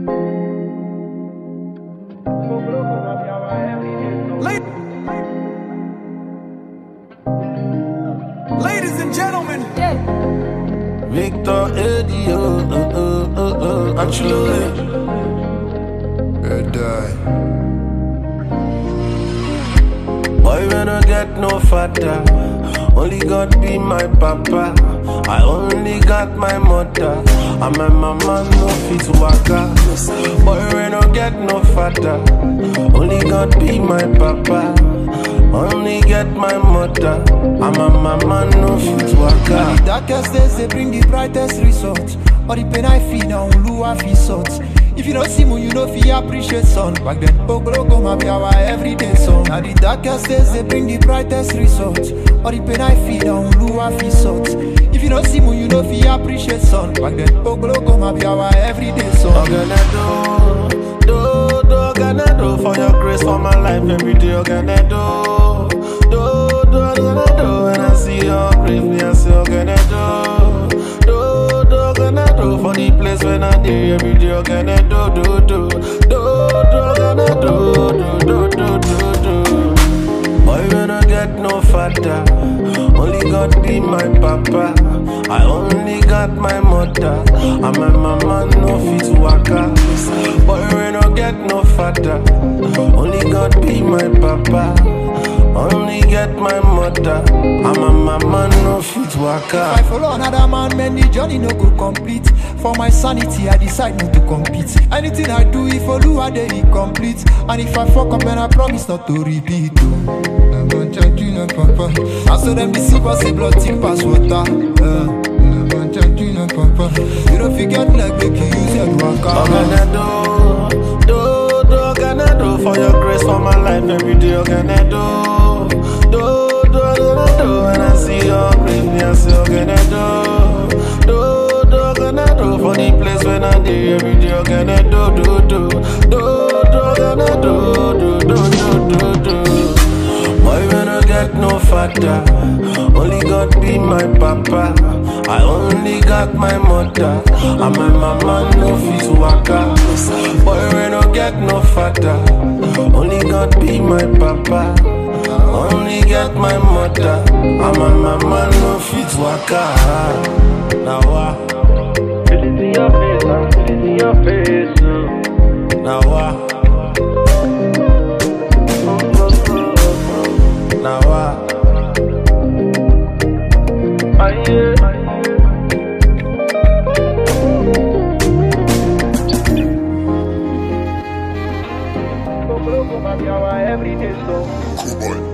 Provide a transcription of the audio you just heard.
Ladies and gentlemen, Victor Eddie, oh, oh, oh, oh, oh, Ancelotti. Red die. Boy, we no get no father. Only God be my papa. I only got my mother. And my mama no fit waka. Boy, we no get no father. Only God be my papa. Only get my mother. And my mama no fit waka. The darkest days they bring the brightest results. All the pain I feel now, Lua feel sort. If you don't see me, you know feel appreciate sun. Back then, Oglogo ma be our everyday song. Now the darkest days they bring the brightest results. All the pain I feel now, Lua feel sort. If you don't see me, you know feel appreciate sun. Back then, Oglogo ma be our everyday song. Oganado, do, do, Oganado, for your grace for my life every day, Oganado, do, do, Oganado, when I see your grace, me I say Oganado, do, do, Oganado, for the place when I day every day, Oganado, do, do, do, do, Oganado, do, do, do, do, do. Boy, we no get no father. Only God be my papa. I only got my mother. And my mama no fit waka. Boy, we no get no father. Only God be my papa. Only get my mother. And my mama no fit If I waka. follow another man, man, the journey no go complete. For my sanity, I decide not to compete. Anything I do, if I do, I dey incomplete. And if I fuck up, then I promise not to repeat. oh. Never judge you, no papa. I saw them deceive us, say blood thick pass water. Uh, never judge you, no papa. You don't forget like make you use your waka. Oganado, do, do, Oganado, for your grace for my life every day, Oganado, do, do, Oganado, when I see your grace, me I say Oganado, do, do, Oganado, for the place when I day every day, Oganado, do, do, do, do, Oganado, do, do, do, do, do. Boy, we no get no father. Only God be my papa. I only got my mother. And my mama no fit waka. Boy, we no get no father. Only God be my papa. Only get my mother. And my mama no fit waka. Now what? Feel it in your face, I feel it in your face. uh. Now what? Now what? Ah, yeah. Oglogo ma be our everyday song. Come on.